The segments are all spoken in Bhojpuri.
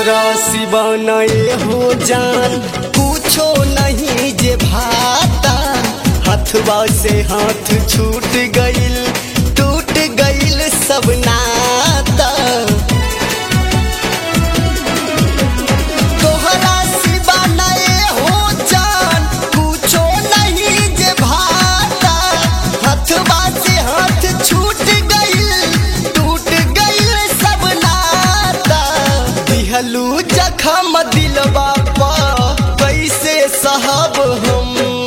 तोहरा सिवा नए हो जान पूछो नहीं जे भाता हथवा से हाथ छूट गइल टूट गइल सब नाता तोहरा सिवा नए हो जान पूछो नहीं जे भाता हथवा से हाथ छूट गइल टूट गइल सब नाता दिहलू जखम दिलवा पा कैसे सहब हम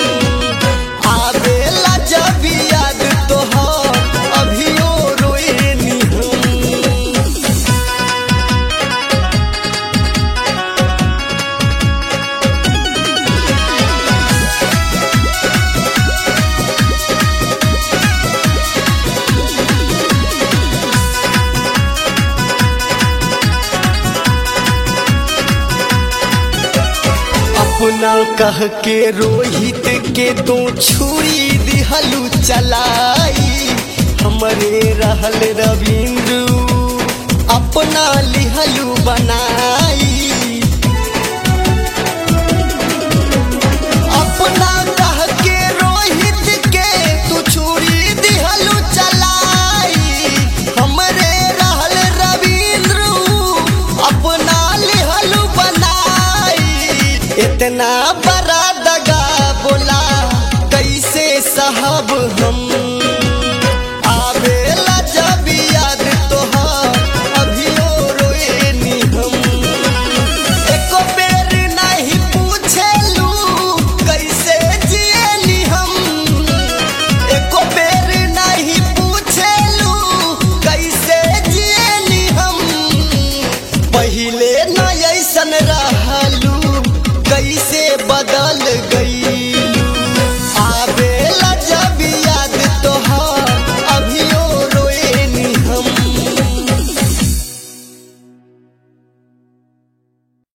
आवेला जब याद तोहर अभियो रोएनी हम अपना कह के रोहित के दो छुरी दिहलू चलाई हमरे रहल रविंद्र अपना लिहलू बनाई अपना कह के रोहित के तू छुरी दिहलू चलाई हमरे रहल रविंद्र अपना लिहलू बनाई इतना बड़ा दगा बोला कैसे साहब हम आवेला जब याद तोहार अभियो रोएनी हम एको बेर नहीं पूछेलू कैसे जिएली हम एको बेर नहीं पूछेलू कैसे जिएली हम पहिले न ऐसन रहलू कैसे बदल गई